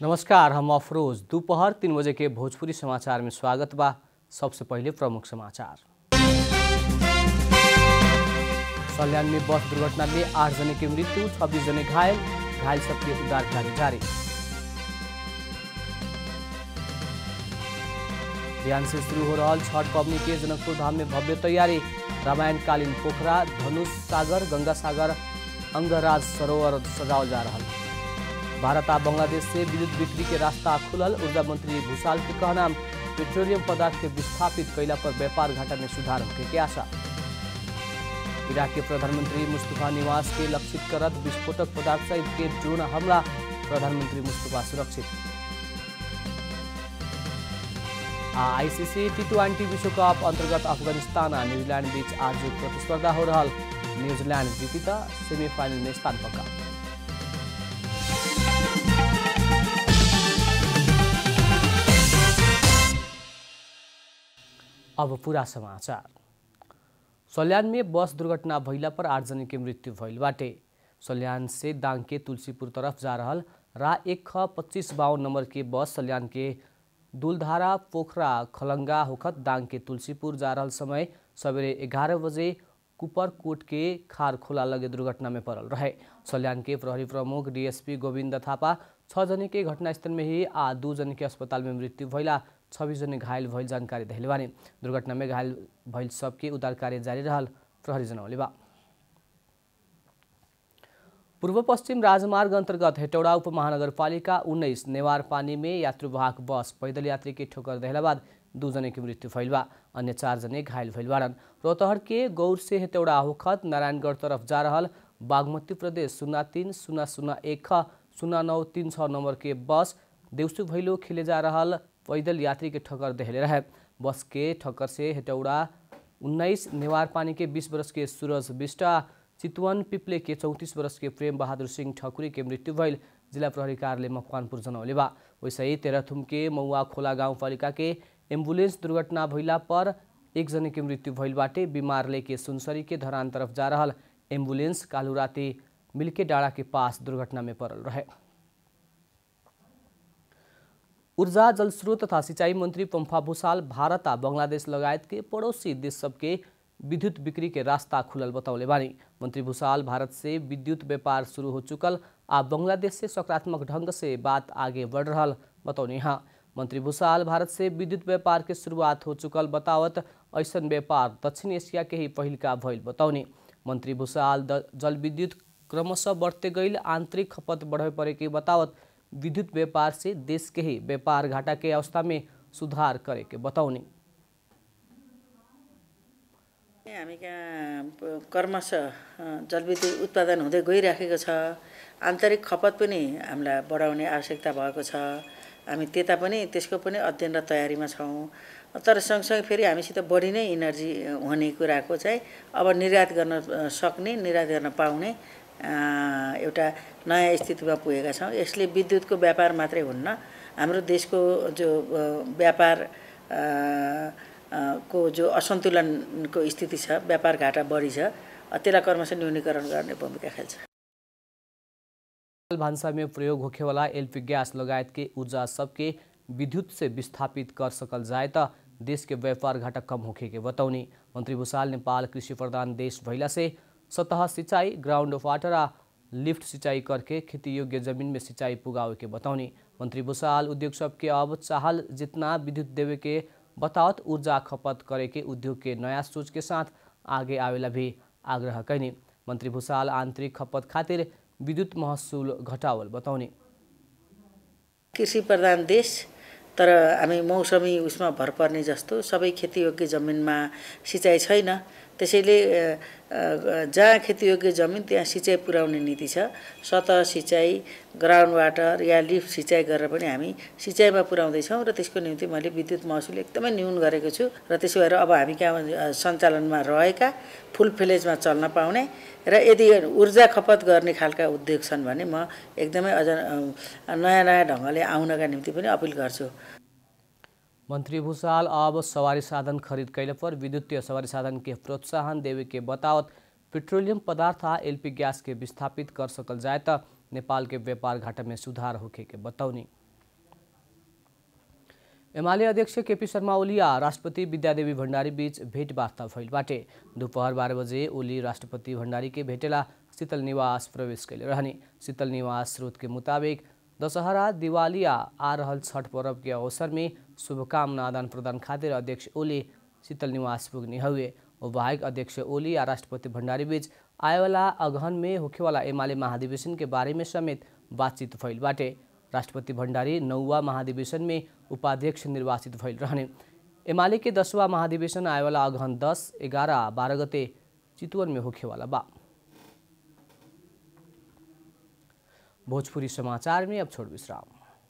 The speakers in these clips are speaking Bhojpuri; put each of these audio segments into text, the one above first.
नमस्कार हम अफरोज दोपहर तीन बजे के भोजपुरी समाचार में स्वागत बा सबसे पहले प्रमुख समाचार सल्यान में बस दुर्घटना में आठ जने की मृत्यु छब्बीस जने घायल घायल सबके उद्धार कार्य जारी बिहान से शुरू हो रहा छठ पवनी के जनकपुर धाम में भव्य तैयारी रामायणकालीन पोखरा धनुष सागर गंगा सागर अंगराज सरोवर सजावल जा रहा भारत आ बांग्लादेश से विद्युत बिक्री के रास्ता खुलल ऊर्जा मंत्री भूषाल के कहना पेट्रोलियम पदार्थ के विस्थापित कैला पर व्यापार घाटा में सुधार होने के आशा इराक के प्रधानमंत्री मुस्तफा निवास के लक्षित करत विस्फोटक पदार्थ सहित के ड्रोन हमला प्रधानमंत्री मुस्तफा सुरक्षित आ आईसीसी टी ट्वेंटी विश्व कप अंतर्गत अफगानिस्तान आ न्यूजीलैंड बीच आज प्रतिस्पर्धा हो रहा न्यूजीलैंड जीती तो सेमीफाइनल में स्थान पक्का अब पूरा समाचार सल्यान में बस दुर्घटना भइला पर आठ जने के मृत्यु भइल बाटे सल्यान से दाङ के तुलसीपुर तरफ जा रहल रा एक ख पच्चिस बावन नंबर के बस सल्यान के दुलधारा पोखरा खलंगा होखत दाङ के तुलसीपुर जा रहल समय सवेरे एघारह बजे कुपरकोट के खार खोला लगे दुर्घटना में पड़ल रहे सल्यान के प्रहरी प्रमुख डीएसपी गोविंद थापा छ जने के घटनास्थल में ही आ दू जने के अस्पताल में मृत्यु भइला छब्बीस जने घायल भइल जानकारी देले बानी दुर्घटना में घायल भइल सबके उद्धार कार्य जारी रहल प्रहरी जनौले बा पूर्व पश्चिम राजमार्ग अन्तर्गत हेटौडा उपमहानगरपालिका उन्नाइस नेवार पानी में यात्रुवाहक बस पैदल यात्री के ठोकर देहला बाद दू जने की मृत्यु भइल बा अन्य चार जने घायल भइल बाड़न रोहतहर के गौर से हेटौडा होखत नारायणगढ़ तरफ जा रहल बागमती प्रदेश शून्य तीन शून्य शून्य एक शून्य नौ तीन छः नंबर के बस देवसु भैलो खेले जा रहल पैदल यात्री के ठक्कर देहले रहे बस के ठक्कर से हेटौडा उन्नाइस नेवार पानी के बीस वर्ष के सूरज बिष्टा चितवन पिप्ले के चौतिस वर्ष के प्रेम बहादुर सिंह ठकुरी के मृत्यु भइल जिला प्रहरी कार्यालय मकवानपुर जनौले बा वैसे ही तेह्रथुम के मौआ खोला गाउँपालिका के एम्बुलेंस दुर्घटना भइला पर एक जने के मृत्यु भइल बाटे बिमार लेके सुनसरी के धरान तरफ जा रहल एम्बुलेंस कालू राति मिल्के डाँडा के पास दुर्घटना में पड़ल रहे ऊर्जा जलस्रोत तथा सिंचाई मंत्री पंफा भूषाल भारत आ बांग्लादेश लगायत के पड़ोसी देश सबके विद्युत बिक्री के रास्ता खुलल बतौले बानी मंत्री भूषाल भारत से विद्युत व्यापार शुरू हो चुकल आ बांग्लादेश से सकारात्मक ढंग से बात आगे बढ़ रहा बतौने यहाँ मंत्री भूषाल भारत से विद्युत व्यापार के शुरुआत हो चुकल बतावत ऐसन व्यापार दक्षिण एशिया के ही पहिलका भइल बतौने मंत्री भूषाल जल विद्युत क्रमशः बढ़ते गईल आंतरिक खपत बढ़े पड़े के बतावत विद्युत व्यापार से देश के ही व्यापार घाटा के अवस्था में सुधार करे के बताउने हामी कहाँ कर्मशः जलविद्युत उत्पादन हुँदै गइराखेको छ आन्तरिक खपत पनि हामीलाई बढाउने आवश्यकता भएको छ हामी त्यता पनि त्यसको पनि अध्ययन र तयारीमा छौँ तर सँगसँगै फेरि हामीसित बढी नै इनर्जी हुने कुराको चाहिँ अब निर्यात गर्न सक्ने निर्यात गर्न पाउने एउटा नयाँ स्थितिमा पुगेका छौँ यसले विद्युतको व्यापार मात्रै हुन्न हाम्रो देशको जो व्यापार को जो असन्तुलनको स्थिति छ व्यापार घाटा बढी छ त्यसलाई क्रमशः न्यूनीकरण गर्ने भूमिका खेल्छ भान्सा में प्रयोग होखेवाला एलपी गैस लगायत के ऊर्जा सबके विद्युत से विस्थापित कर सकल जाए त देश के व्यापार घाटा कम होखे के बतौनी मंत्री भूषाल नेपाल कृषि प्रधान देश भइला से सतह सिंचाई ग्राउंड वाटर आ लिफ्ट सिंचाई करके खेती योग्य जमीन में सिंचाई पुगावे के बतौनी मंत्री भूषाल उद्योग सबके अब चाहल जितना विद्युत देवे के बतावत ऊर्जा खपत करे के उद्योग के नया सोच के साथ आगे आवेला भी आग्रह कैनी मंत्री भूषाल आंतरिक खपत खातिर विद्युत महसुल घटावल बताउने कृषि प्रधान देश तर हामी मौसमी उसमा भर पर्ने जस्तो सबै खेतीयोग्य जमिनमा सिँचाइ छैन त्यसैले जहाँ खेतीयोग्य जमिन त्यहाँ सिँचाइ पुर्याउने नीति छ सतह सिँचाइ ग्राउन्ड वाटर या लिफ्ट सिँचाइ गरेर पनि हामी सिँचाइमा पुर्याउँदैछौँ र त्यसको निम्ति मैले विद्युत महसुल एकदमै न्यून गरेको छु र त्यसो भएर अब हामी कहाँ सञ्चालनमा रहेका फुल फ्लेजमा चल्न पाउने र यदि ऊर्जा खपत गर्ने खालका उद्योग छन् भने म एकदमै अझ नयाँ नयाँ ढङ्गले आउनका निम्ति पनि अपिल गर्छु मंत्री भूषाल अब सवारी साधन खरीद कैले पर विद्युतीय सवारी साधन के प्रोत्साहन देवे के बतावत पेट्रोलियम पदार्थ आ एलपी गैस के विस्थापित कर सकल जाए त नेपाल के व्यापार घाटा में सुधार होखे के बतौनी एमाले अध्यक्ष केपी शर्मा ओली आ राष्ट्रपति विद्यादेवी भण्डारी बीच भेटवार्ता भइल बाटे दोपहर बाह्र बजे ओली राष्ट्रपति भण्डारी के भेटेला शीतल निवास प्रवेश कैले रहने शीतल निवास स्रोत के मुताबिक दशहरा दिवाली आ आ रहल छठ पर्व के अवसर में शुभकामना आदान प्रदान खातिर अध्यक्ष ओली शीतल निवास पुग्ने हुए ओ बाहेक अध्यक्ष ओली आ राष्ट्रपति भण्डारी बीच आएवाला अगहन में होखेवाला एमाले महाधिवेशन के बारे में समेत बातचीत भइल बाटे राष्ट्रपति भण्डारी नौवा महाधिवेशन में उपाध्यक्ष निर्वाचित भइल रहने एमाले के दसवां महाधिवेशन आएवाला अगहन दस एघार बाह्र गते चितवन में होखेवाला बा भोजपुरी समाचार में अब छोड़ विश्राम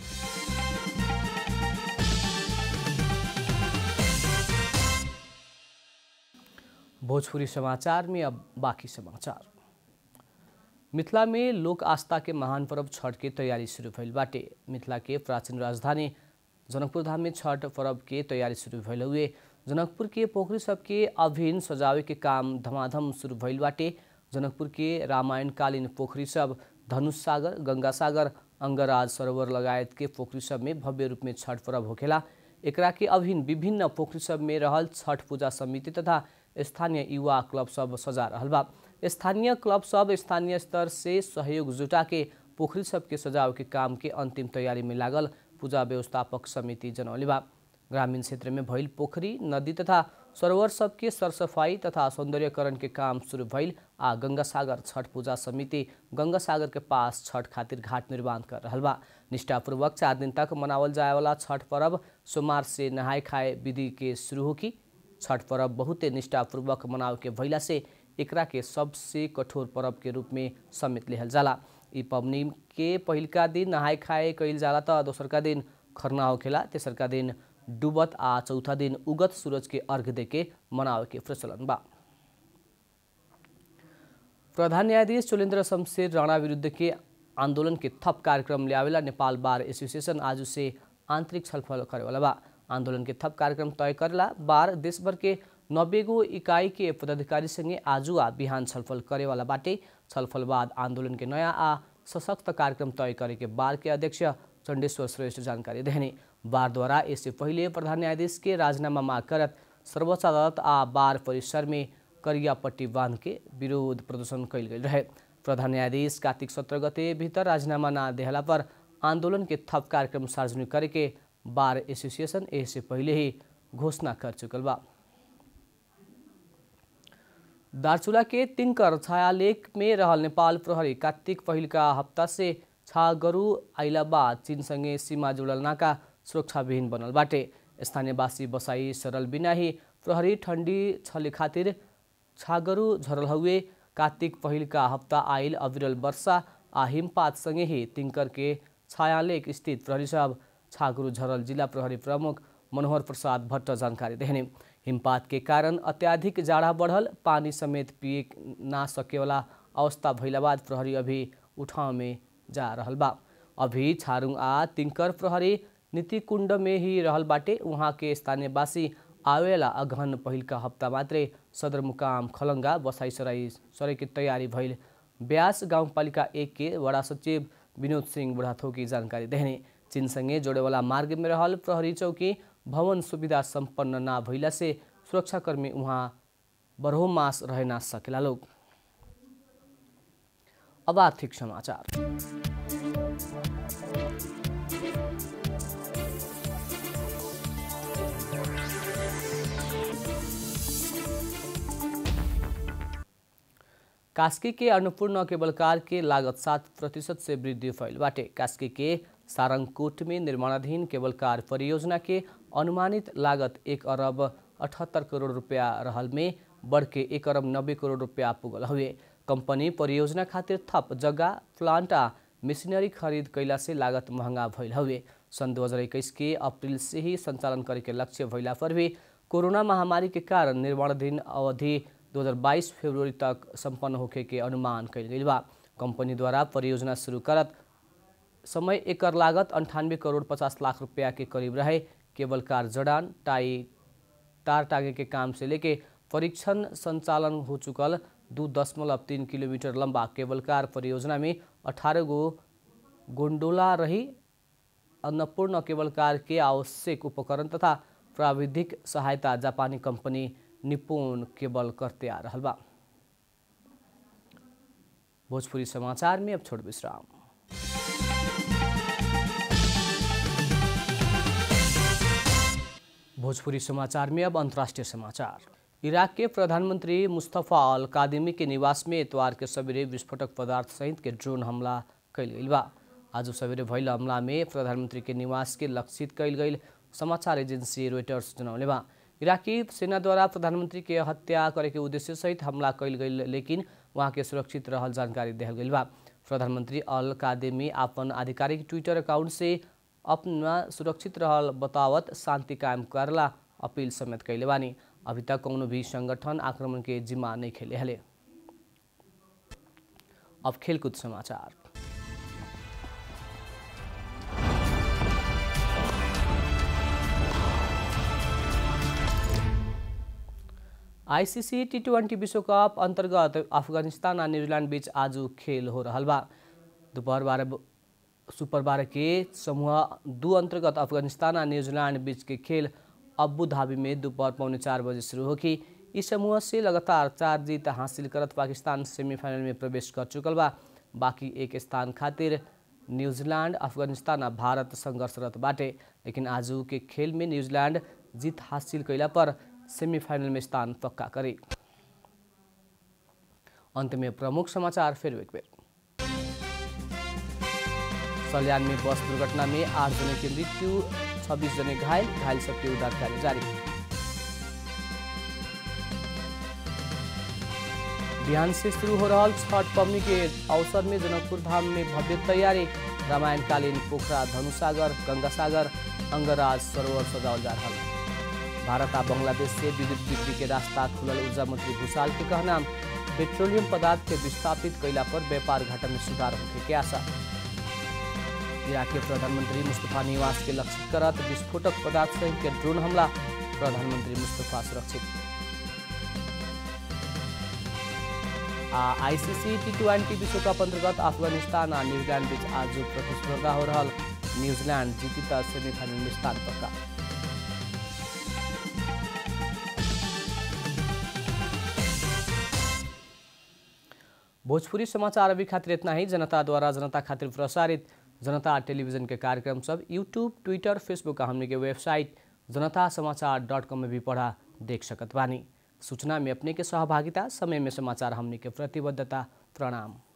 भोजपुरी समाचार में अब बाकी समाचार मिथिला में लोक आस्था के महान पर्व छठ के तैयारी शुरू भइल बाटे मिथिला के प्राचीन राजधानी जनकपुर धाम में छठ पर्व के तैयारी शुरू भइल हुए जनकपुर के पोखरी सबके अभिन्न सजावे के काम धमाधम शुरू भइल बाटे जनकपुर के रामायणकालीन पोखरी सब धनुष सागर गंगा सागर अंगराज सरोवर लगायत के पोखरी सब में भव्य रूप में छठ पर्व होखेला एकरा के अभिन्न विभिन्न पोखरी सब में रहल छठ पूजा समिति तथा स्थानीय युवा क्लब सब सजा रहल बा स्थानीय क्लब सब स्थानीय स्तर से सहयोग जुटा के पोखरी सब के सजाव के काम के अंतिम तैयारी में लागल पूजा व्यवस्थापक समिति जनौले बा ग्रामीण क्षेत्र में भइल पोखरी नदी तथा सरोवर सबके सरसफाई तथा सौंदर्यकरण के काम शुरू भइल आ गंगा सागर छठ पूजा समिति गंगा सागर के पास छठ खातिर घाट निर्माण कर रहल बा निष्ठापूर्वक चार दिन तक मनावल जाए वाला छठ पर्व सोमवार से नहाय खाए विधि के शुरू होकी छठ पर्व बहुते निष्ठापूर्वक मनाव के भइला से एकरा के सबसे कठोर पर्व के रूप में समेत लेहल जाला ई पबनी के पहिलका दिन नहाय खाए कइल जाला त दोसरका दिन खरना होखेला तेसरका दिन डुबत आ चौथा दिन उगत सूरज के अर्घ देके मनावे के प्रचलन बा प्रधान न्यायाधीश चोलेन्द्र शमशेर राणा विरुद्ध के आंदोलन के थप कार्यक्रम ल्यावेला नेपाल बार एसोसिएशन आज से आंतरिक छलफल करेवाला बा आंदोलन के थप कार्यक्रम तय करेला बार देशभर के नब्बे गो इकाई के पदाधिकारी संगे आजु आ बिहान छलफल करेवाला बाटे छलफल बाद आंदोलन के नयाँ आ सशक्त कार्यक्रम तय करे के बार के अध्यक्ष चण्डेश्वर श्रेष्ठ जानकारी देने बार द्वारा इससे पहिले प्रधान न्यायाधीश के राजीनामा माग करत सर्वोच्च अदालत आ बार परिसर में करिया पट्टी बांध के विरोध प्रदर्शन कैल गेल रहे प्रधान न्यायाधीश कार्तिक सत्र गते भीतर राजीनामा ना देहला पर आंदोलन के थप कार्यक्रम सार्वजनिक करे के बार एसोसिएशन इससे पहिले ही घोषणा कर चुकल बा दार्चुला के तिनकर छायालेख में रहल नेपाल प्रहरी कार्तिक पहिलका हप्ता से छागरु आइलाबाद चीनसँगै सीमा जुडल नाका सुरक्षाविहीन बनल बाटे स्थानीयवासी बसाई सरल बिना ही प्रहरी ठंडी छले खातिर छागरु झरल हुए कार्तिक पहिलका हप्ता आइल अविरल वर्षा आ हिमपातसँगै ही तिङ्कर के छायालेख स्थित प्रहरी साहब छागरु झरल जिल्ला प्रहरी प्रमुख मनोहर प्रसाद भट्ट जानकारी देने हिमपात के कारण अत्याधिक जाडा बढ़ल पानी समेत पिए ना सकेवाला अवस्था भइला बाद प्रहरी अभी उठाव में जा रहल बा अभी छारुङ आ तिङ्कर प्रहरी नीति कुण्ड में ही रहल बाटे उहाँ के स्थानीयवासी आवेला अगहन पहिलका हप्ता मात्रै सदरमुकाम खलङ्गा बसाइ सराई सरे के तयारी भइल ब्यास गाउँपालिका एक के वडा सचिव विनोद सिंह बुढाथोकी जानकारी देने चीनसँगै जोडेवाला मार्ग में रहल प्रहरी चौकी भवन सुविधा सम्पन्न ना भइला से सुरक्षाकर्मी उहाँ बरहो मास रह ना सकेला लोग अब आर्थिक समाचार कास्की के अन्नपूर्ण केबलकार के लागत सात प्रतिशत से वृद्धि फैल बाटे कास्की के सारंगकोट में निर्माणाधीन केबलकार परियोजना के अनुमानित लागत एक अरब अठहत्तर करोड़ रुपया रहल में बढ़ के एक अरब नब्बे करोड़ रुपया पुगल हुए कंपनी परियोजना खातिर थप जगह प्लांट आ मशीनरी खरीद कैला से लागत महंगा भइल हुए सन् दो हजार इक्कीस के अप्रैल से ही संचालन करे के लक्ष्य भइला पर भी कोरोना महामारी के कारण निर्माणाधीन अवधि 2022 फरवरी तक संपन्न होखे के अनुमान कैल गई बा कंपनी द्वारा परियोजना शुरू करत समय एकर लागत अंठानवे करोड़ पचास लाख रुपया के करीब रहे केबल कार जड़ान टाई तार टागे के काम से लेके परीक्षण संचालन हो चुकल दू दशमलव तीन किलोमीटर लंबा केबल कार परियोजना में अठारह गो गोंडोला रही अन्नपूर्ण केबल कार के आवश्यक उपकरण तथा प्राविधिक सहायता जापानी कंपनी निपुण केबल करते आ रहल बा भोजपुरी समाचार में अब छोड़ विश्राम भोजपुरी समाचार में अब अंतर्राष्ट्रीय समाचार इराक के प्रधानमंत्री मुस्तफ़ा अल कादिमी के निवास में इतवार के सवेरे विस्फोटक पदार्थ सहित के ड्रोन हमला कैल गई बा आज सवेरे भइल हमला में प्रधानमंत्री के निवास के लक्षित कैल गई समाचार एजेंसी रोइटर्स जनौले बा इराकी सेना द्वारा प्रधानमंत्री के हत्या करे के उद्देश्य सहित हमला कैल गई लेकिन वहाँ के सुरक्षित रहल जानकारी दिहल गई बा प्रधानमंत्री अल कादेमी अपन आधिकारिक ट्विटर अकाउंट से अपना सुरक्षित रहल बतावत शांति कायम करला अपील समेत कैले बानी अभी तक कौनो भी संगठन आक्रमण के जिम्मा नहीं खेले हले अब खेलकूद समाचार आइसिसी टी ट्वेन्टी विश्वकप अन्तर्गत अफगानिस्तान और न्यूजीलैंड बीच आज खेल हो रहा बा दोपहर बारह सुपर बारह के समूह दू अंतर्गत अफगानिस्तान और न्यूजीलैंड बीच के खेल अबू धाबी में दोपहर पौने चार बजे शुरू होगी इस समूह से लगातार चार जीत हासिल करत पाकिस्तान सेमीफाइनल में प्रवेश कर चुकल बा बाकी एक स्थान खातिर न्यूजीलैंड अफगानिस्तान और भारत संघर्षरत बाटे लेकिन आज के खेल में न्यूजीलैंड जीत हासिल कैला पर सेमीफाइनल में स्थान पक्का करे अंत में प्रमुख समाचार फिर एक बेर सल्यान में बस दुर्घटना में आठ जने की मृत्यु छब्बीस जने घायल घायल सबके उद्धार कार्य जारी बिहान से शुरू हो रहा छठ पवनी के अवसर में जनकपुर धाम में भव्य तैयारी रामायणकालीन पोखरा धनुसागर गंगासागर अंगराज सरोवर सजावल जा रहा भारत आ बांग्लादेश से विद्युत बिक्री के रास्ता खुलल ऊर्जा मंत्री भूषाल के कहना पेट्रोलियम पदार्थ के विस्थापित कैला पर व्यापार घाटा में सुधार होने के आशा इराक के प्रधानमंत्री मुस्तफा निवास के लक्षित करत विस्फोटक पदार्थ सहित के ड्रोन हमला प्रधानमंत्री मुस्तफा सुरक्षित आ आईसीसी टी ट्वेंटी विश्वकप अंतर्गत अफगानिस्तान और न्यूजीलैंड बीच आज प्रतिस्पर्धा हो रहा न्यूजीलैंड जीती तो सेमीफाइनल में स्थान पक्का भोजपुरी समाचार अभी खातिर इतना ही जनता द्वारा जनता खातिर प्रसारित जनता टेलीविजन के कार्यक्रम सब यूट्यूब ट्विटर फेसबुक हमने के वेबसाइट जनता समाचार डॉट कॉम में भी पढ़ा देख सकत बानी सूचना में अपने के सहभागिता समय में समाचार हमने के प्रतिबद्धता प्रणाम